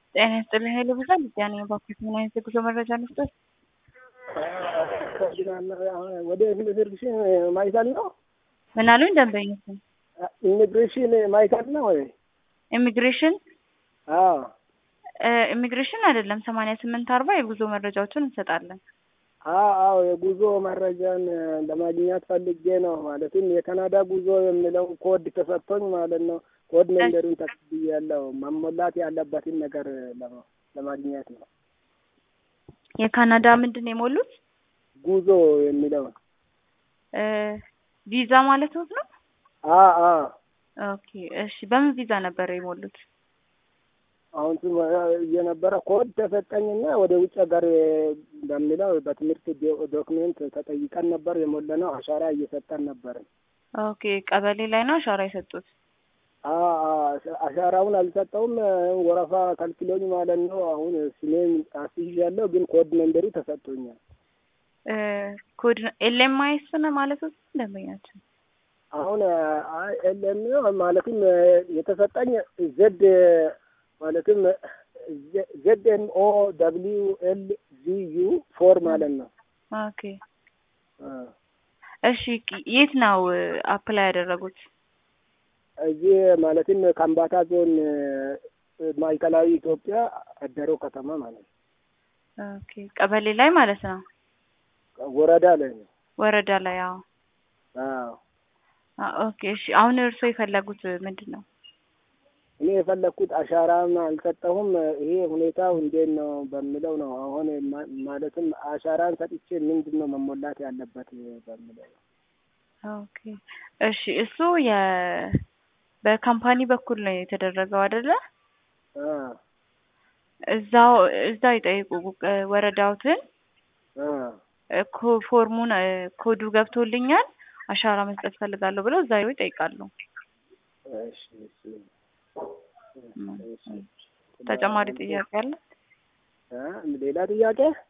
ጤና ይስጥልኝ ኃይሉ ብዛት ልጃኔ ባኩት ምን አይነት የጉዞ መረጃ ልስጠት? ወደ ኢሚግሬሽን ማዕከል ነው። ምን አሉኝ ደንበኞች? ኢሚግሬሽን ማዕከል ነው ወይ? ኢሚግሬሽን አዎ ኢሚግሬሽን አይደለም። ሰማንያ ስምንት አርባ የጉዞ መረጃዎችን እንሰጣለን። አዎ አዎ የጉዞ መረጃን ለማግኘት ፈልጌ ነው። ማለትም የካናዳ ጉዞ የሚለውን ኮድ ተሰጥቶኝ ማለት ነው። ኮድ መንገዱን ተቀብያለሁ። መሞላት ያለበትን ነገር ለማግኘት ነው። የካናዳ ምንድን ነው የሞሉት? ጉዞ የሚለውን ቪዛ ማለት ነው ነው? አዎ አዎ ኦኬ እሺ። በምን ቪዛ ነበር የሞሉት? አሁን እየነበረ ኮድ ተሰጠኝና ወደ ውጭ ሀገር በሚለው በትምህርት ዶክሜንት ተጠይቀን ነበር የሞላ ነው። አሻራ እየሰጠን ነበር። ኦኬ ቀበሌ ላይ ነው አሻራ የሰጡት? አሻራውን አልሰጠውም። ወረፋ ከልክሎኝ ማለት ነው። አሁን ስሜን አስይዣለሁ፣ ግን ኮድ መንበሩ ተሰጥቶኛል። ኮድ ኤልኤምአይስ ነው ማለት ነው ደንበኛችን አሁን ኤልኤም ማለትም የተሰጠኝ ዜድ ማለትም ዜድ ኤም ኦ ደብሊው ኤል ዚ ዩ ፎር ማለት ነው። ኦኬ እሺ፣ የት ነው አፕላይ ያደረጉት? እዚህ ማለትም ከምባታ ዞን ማዕከላዊ ኢትዮጵያ አደሮ ከተማ ማለት ነው። ኦኬ ቀበሌ ላይ ማለት ነው። ወረዳ ላይ ነው። ወረዳ ላይ አዎ። አዎ ኦኬ እሺ። አሁን እርስዎ የፈለጉት ምንድን ነው? እኔ የፈለግኩት አሻራም አልሰጠሁም። ይሄ ሁኔታው እንዴት ነው በሚለው ነው። አሁን ማለትም አሻራን ሰጥቼ ምንድን ነው መሞላት ያለበት በሚለው ነው። ኦኬ እሺ። እሱ የ በካምፓኒ በኩል ነው የተደረገው አይደለ? እዛው እዛው ይጠይቁ ወረዳውትን ፎርሙን ኮዱ ገብቶልኛል አሻራ መስጠት ፈልጋለሁ ብለው እዛ ይጠይቃሉ። ተጨማሪ ጥያቄ አለ? ሌላ ጥያቄ